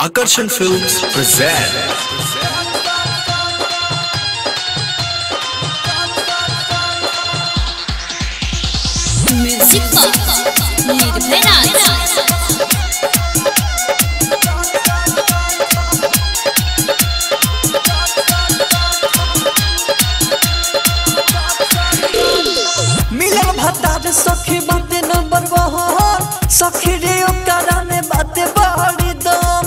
Akarshan Films present Music Box निर्भय राज मिलन भतार सखी बाते नंबर वन सखी रे ओकरा में बाते बड़ी दम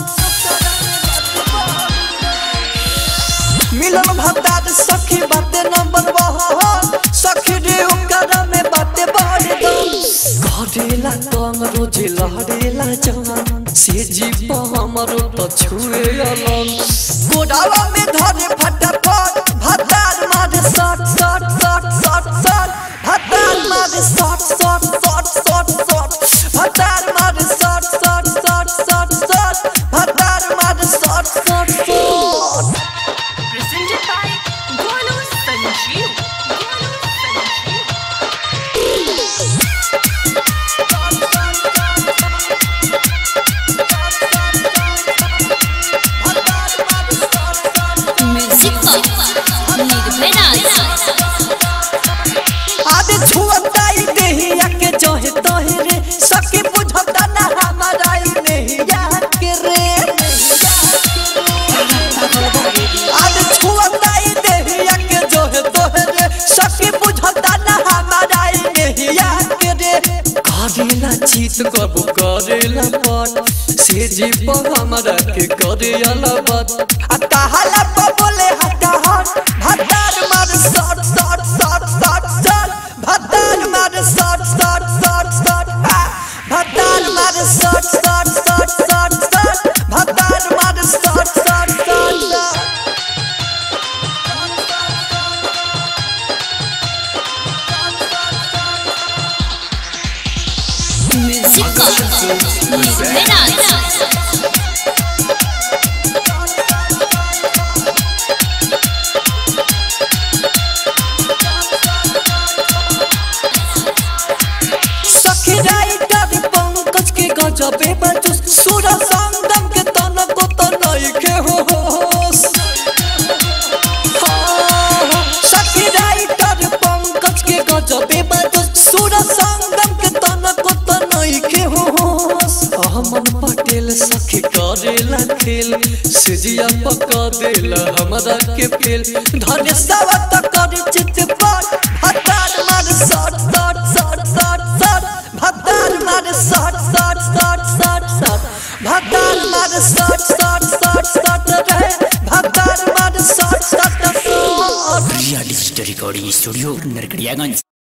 मिलन भतार सखी बाते नंबर वन सखी रे ओकरा में बाते बड़ी दम घरेला तंग रोज लहरेला जान से जीप हमरो तो छुए अलग गोडावा में धरे फटाफट भतार मारे सट सट सट सट सट भतार मारे सट सट सट सट सट भतार मारे सट सट सट सट सट भतार मारे सट सट सट presented by Golu Sanjeev. Golu Sanjeev. Music Box निर्भय राज आदे छुअताई देहिया के जहे तहे रे सके बुझता ना हमारा ई नहिया के रे आदे छुअताई देहिया के जहे तहे रे सके बुझता ना हमारा ई नहिया के रे करेला चीत कबू करेला पट से जीव हमरा के करेला बात आ कहाला प बोले हटा हट भतार मार सट सट सट सट सट भतार मार सट सट सट सट आ, भतार मार सट सट सट सट सट भतार मार सट सट सट सट Music Box निर्भय राज सखी राइटर पंकज के गजबे बजुस सुर संगम के तन को तो नहीं के हो होश। हाँ, सखी राइटर पंकज के गजबे बजुस सुर संगम के तन को तो नहीं के हो होश। अमन पटेल सखी करेला खेल सिजिया पका देला हमरा के फेल धन्य सवत कर चित पर हतार मार सट सट सट सट सट भतार मार सट सट सट सट सट भतार मार सट सट सट सट रे भतार मार सट सट सट real digital recording studio Narkatiaganj